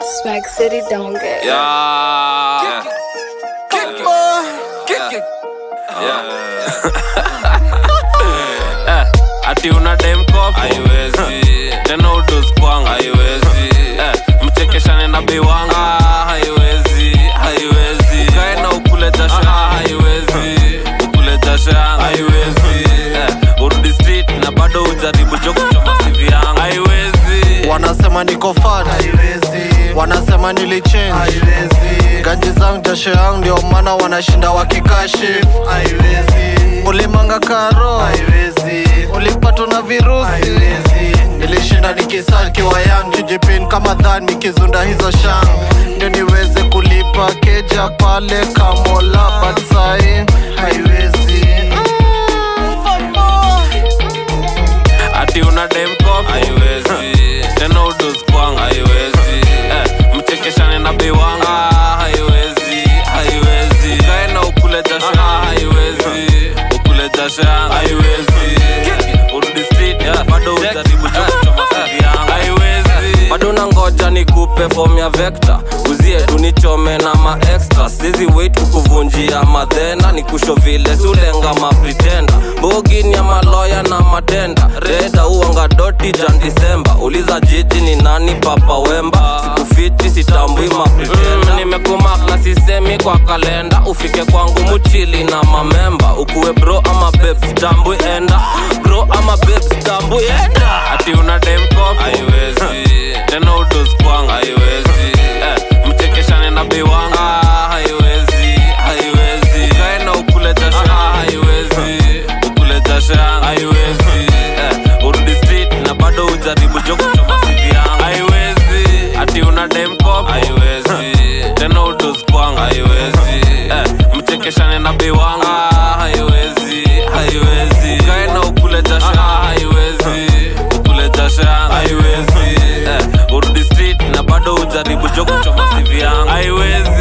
Swag City don't get. Yeah. Kick boy. Kick it. Eh, ati una dem koko haiwezi tena udus kwangu haiwezi eh, mchekeshane na bei wangu ah, haiwezi haiwezi ukae na ukule jasho ah, haiwezi ukule jasho yangu haiwezi eh, urudi street na bado ujaribu joko choma sivi yangu haiwezi wanasema niko fat wanasema nilichange ganji zangu jasho yangu ndio maana wanashinda wakikashif ulimanga karo ulipatwa na virusi nilishinda nikisalkiwa yang jijipin kama dhan nikizunda hizo shang ndio niweze kulipa keja pale kamola batsai haiwezi ati una dem koko haiwezi tena udus kwangu haiwezi eh, mchekeshane na bei wangu ah, haiwezi haiwezi ukae na ukule jasho ah, haiwezi ukule jasho yangu haiwezi urudi street yeah, bado ujaribu chokuchoma sivi yangu haiwezi bado nangoja nikupe form ya vector uzie tunichome na maextra sizi wait kukuvunjia madhena nikusho vile sulenga mapritenda bogini ya maloya na matenda reda uanga doti jan disemba uliza jiji ni nani papa wemba sikufiti sitambui mapritenda mm, nimekumak na sisemi kwa kalenda ufike kwangu muchili na mamemba ukuwe bro ama beb sitambui enda bro ama beb sitambui enda ati una dem koko haiwezi tena udus kwangu haiwezi eh, mchekeshane na bei wangu ah, haiwezi haiwezi ukae na ukule jasho ah, haiwezi ukule jasho yangu haiwezi eh, urudi street na bado ujaribu joko choma sivi yangu haiwezi ati una dem koko haiwezi tena udus kwangu haiwezi eh, mchekeshane na bei wangu ah, haiwezi haiwezi ukae na ukule jasho ah, haiwezi ukule jasho yangu haiwezi eh, urudi street na bado ujaribu joko choma sivi yangu haiwezi